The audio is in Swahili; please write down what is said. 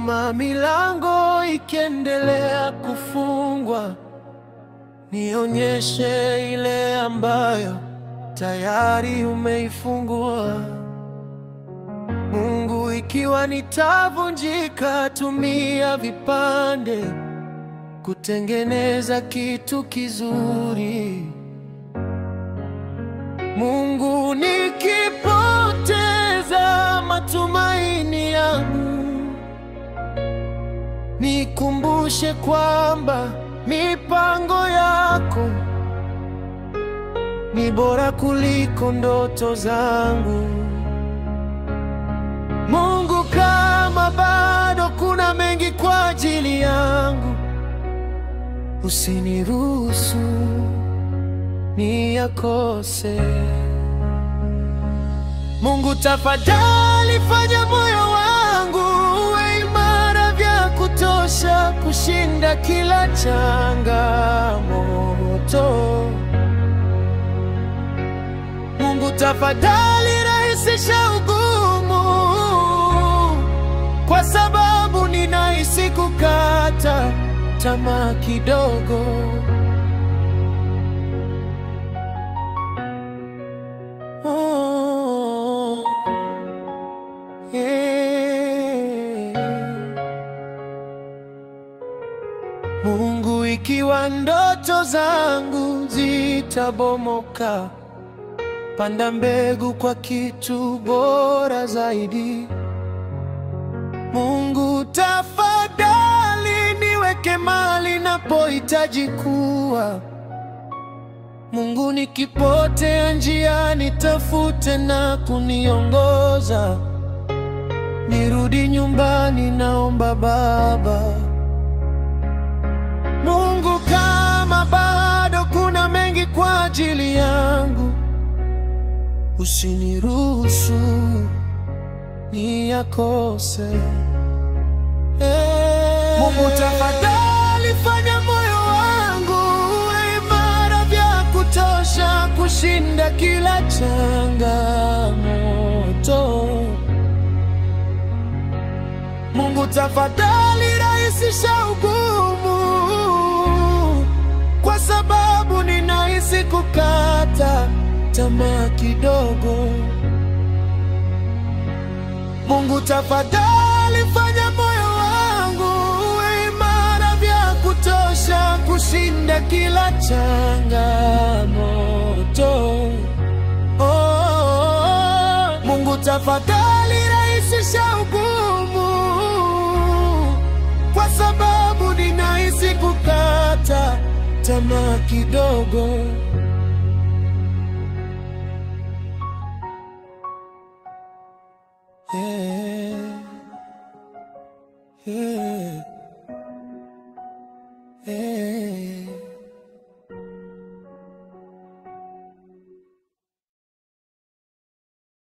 kama milango ikiendelea kufungwa, nionyeshe ile ambayo tayari umeifungua. Mungu, ikiwa nitavunjika, tumia vipande kutengeneza kitu kizuri. Mungu, nikipoteza matumaini yangu, nikumbushe kwamba mipango yako ni bora kuliko ndoto zangu. Mungu, kama bado kuna mengi kwa ajili yangu, usiniruhusu niyakose. Mungu, tafadhali fanya moyo wangu uwe imara vya kutosha kushinda kila changamoto. Mungu, tafadhali rahisisha ugumu, kwa sababu ninahisi kukata tamaa kidogo. Oh, yeah. Mungu, ikiwa ndoto zangu zitabomoka, panda mbegu kwa kitu bora zaidi. Mungu, tafadhali niweke mahali napohitaji kuwa. Mungu, nikipotea njiani, tafute na kuniongoza. Nirudi nyumbani, naomba Baba. Mungu, kama bado kuna mengi kwa ajili yangu, usiniruhusu niyakose. Eh, Mungu, tafadhali fanya moyo wangu uwe imara vya kutosha kushinda kila changamoto. Mungu, tafadhali rahisisha ugumu, kwa sababu ninahisi kukata tamaa kidogo. Mungu, tafadhali fanya moyo wangu uwe imara vya kutosha kushinda kila changamoto. Oh, Mungu, tafadhali rahisisha ugumu, kwa sababu ninahisi kukata tamaa kidogo. Yeah. Yeah. Yeah.